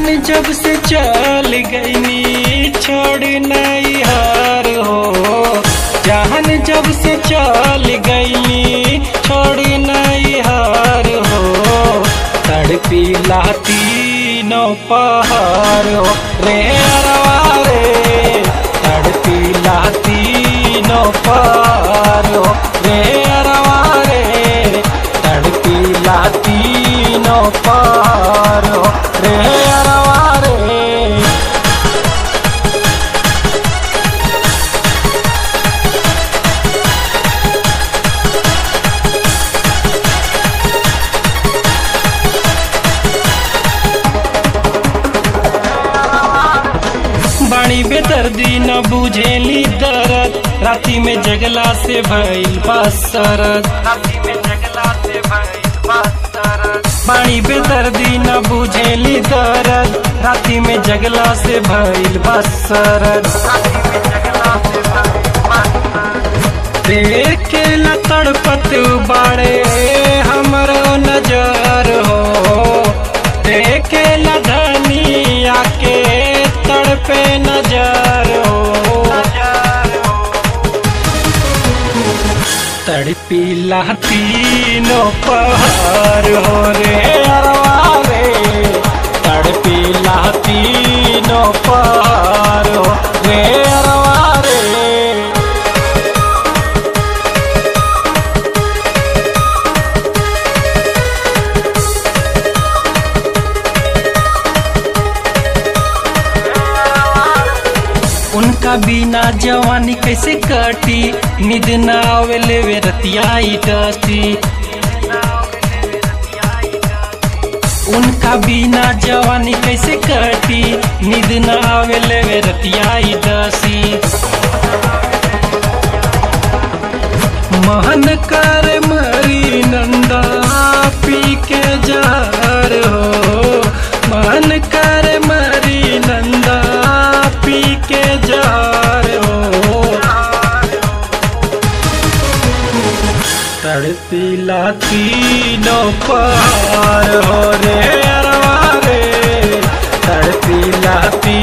जब से चल गईनी छोड़ नहीं हार हो जहन जब से चल गईनी छोड़ नहीं हार हो तड़पी लाती नो पहाड़ हो रे अरवा रे तड़पी लाती नो पहाड़ हो रे अरवा रे तड़पी लाती नो पहाड़ हो रे अरवा रे बाणी बेदर्दी न बुझेली दर्द राती में जगला से भइल बसरत बाणी बेदर्दी न बुझेली दर्द राती में जगला से भइल बसरत देखे ला तड़पत बाड़े हमरो नजर हो देखे ला धनिया के तड़पे नजर हो तड़पी तीनों पहाड़ हो रे अरवा रे तड़पी तीनों पहाड़ हो रे अरवा रे उनका बिना जवानी कैसे कटी निद न आवेले वे रतियाई डटी उनका बिना जवानी कैसे कटी निद न आवेले वे रतियाई डसी महन कर मरी नंदा पी के जार हो मन कर मरी नंदा पी के जार हो तड़पी तीनों पार हो रे अरवा रे तड़पी